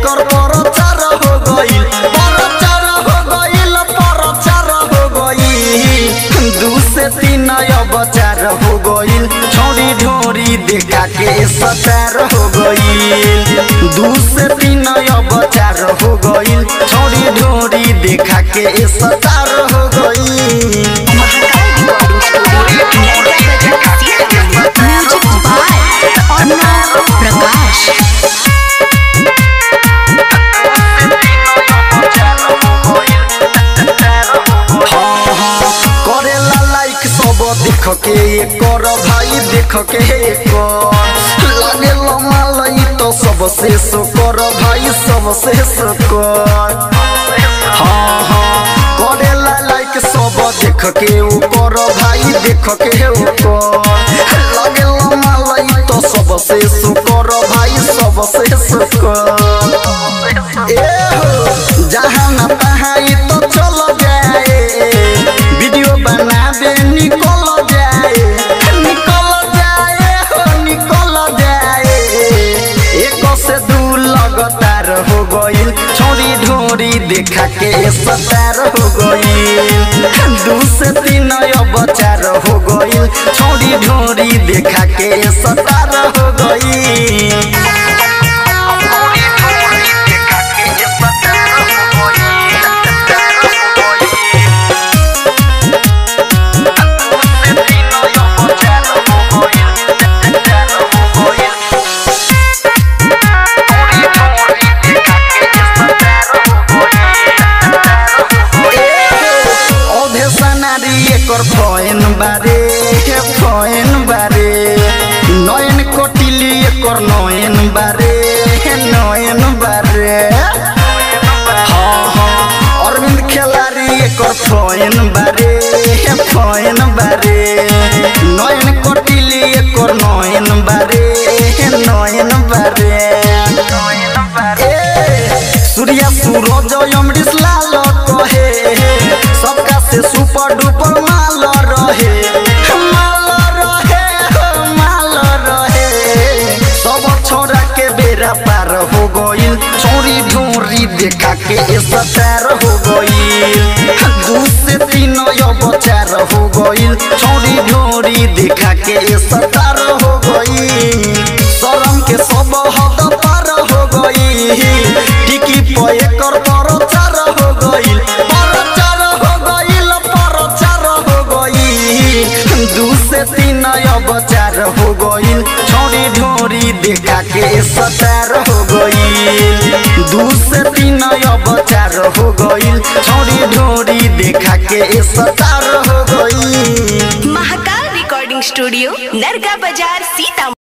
एकर प्रचार हो गइल प्रचार हो गइल प्रचार हो गइल दू से तीन अब चार हो गइल छौरी ढोरी देखा के सतार हो गइल दू से तीन अब चार हो गइल छौरी ढोरी देखा के सतार हो गइल म्यूजिक बाय अर्णव प्रकाश हाँ, हाँ, करेला लाइक सब देख के कर भाई देख के कर लागे लमालई तो सबसे सो कर भाई सबसे सो कर हाँ हाँ करेला लाइक सब देख के ऊ कर भाई देख के ऊ कर लागे लमालई तो सबसे सो कर भाई सबसे सो कर ए हो जहाँ न तहाँ ई तो चल जाए वीडियो बनाबे निकल जाए निकल जाए हो निकल जाए एक से दू लगातार हो गइल छोरी ढोरी देखा के सतार हो गइल दू से तीन अब चार हो गइल छोरी ढोरी देखा के सतार हो गइल औधे सनारी एकर फैन बारे हे फैन बारे नयन कोटिली एकर नयन बारे हे नयन बारे हाँ हाँ अरविंद खेलारी एकर फैन बारे हे फैन बारे नयन कोटिली एकर नयन बारे हे नयन बारे ए, सूर्या सूरज अमरीश लाल कहे सबका से सुपर डुपर माल रहे माल रहे हो माल रहे सब छोरा के बेरा पार हो गइल छोरी ढोरी देखा के सतार हो गइल दू से तीन अब चार हो गइल छोरी ढोरी देखा के सतार हो गइल शरम के सब हद पार हो गइल टिकी पे एकर प्रचार हो गइल प्रचार हो गइल प्रचार हो गइल दू से तीन अब चार हो गइल छोरी ढोरी देखा के सतार हो गइल दू से तीन अब चार हो गइल छोरी ढोरी देखा के सतार हो गइल महाकाल रिकॉर्डिंग स्टूडियो नरगा बाजार सीतामढ़ी